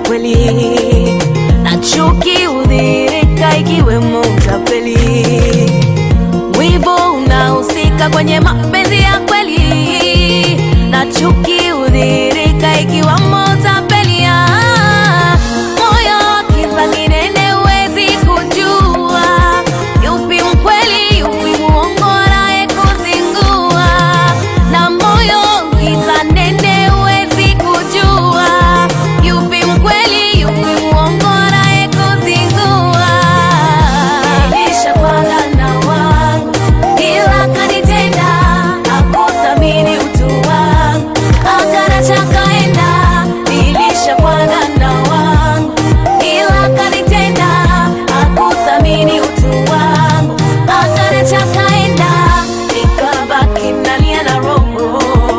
kweli na chuki hudhirika ikiwemo utapeli wivu unahusika kwenye mapenzi ya kweli na chuki hudhirika ikiwamo utapeli Ah, moyo kiza kinene huwezi kujua yupi mkweli yupi muongo naye kuzingua na moyo kiza nene huwezi kujua yupi mkweli yupi muongo naye kuzingua nilishapanga na wangu ila kanitenda hakuthamini utu wangu akanacha kaenda nilishapanga na wangu ila kanitenda hakuthamini utu wangu akanacha kaenda nikabaki nalia na roho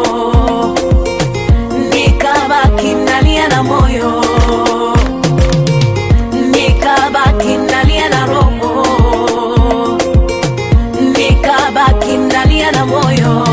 nikabaki nalia na moyo nikabaki nalia na roho nikabaki nalia na moyo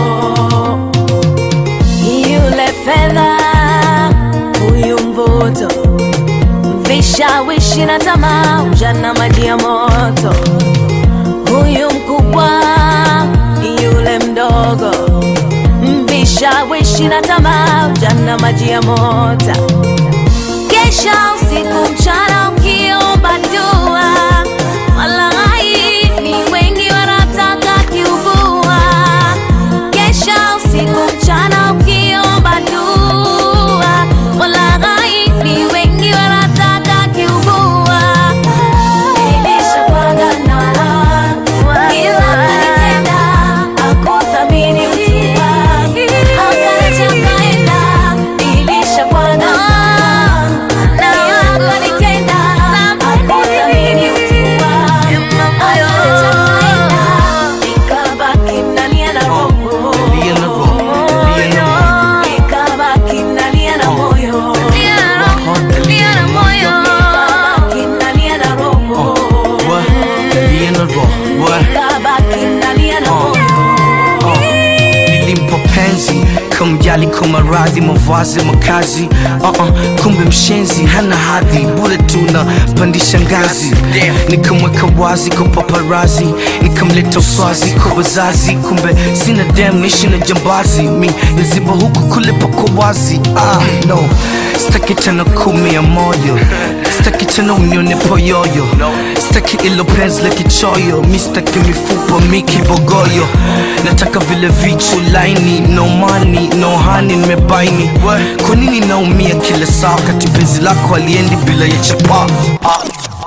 yule fedha huyu mvuto vishawishi na tamaa ujana maji ya moto huyu mkubwa yule mdogo vishawishi na tamaa ujana maji ya mota kesha usiku mchana ukiomba dua walai ni wengi wanataka kiubua kesha usiku mchana ukiomba dua walai ni wengi wanataka kiubua nilishapanga na wangu ila kanitenda hakuthamini utu wangu akaacha kaenda nilishapanga na wangu kanitenda hakuthamini utu wangu akaacha kaenda nikabaki nalia na roho Nalia na roho, nalia na roho. nikabaki nalia na moyo Nalia na moyo nikabaki nalia na roho What? Nalia na roho. What? nikabaki nalia na moyo Oh, nilimpa penzi kamjali kwa maradhi mavazi makazi uh-uh, kumbe mshenzi hana hadhi bure tuna pandisha ngazi nikamweka wazi kwa paparazi nikamleta uswazi kwa wazazi kumbe sina dem ishi na jambazi mi naziba huku kule pako wazi ah, no staki tena kumia moyo staki tena unione poyoyo staki ilo penzi la kichoyo mi staki mifupa mi kibogoyo nataka vile vichu laini no money no honey nimebaini kwa nini naumia kila saa wakati penzi lako aliendi bila ya chapa ah.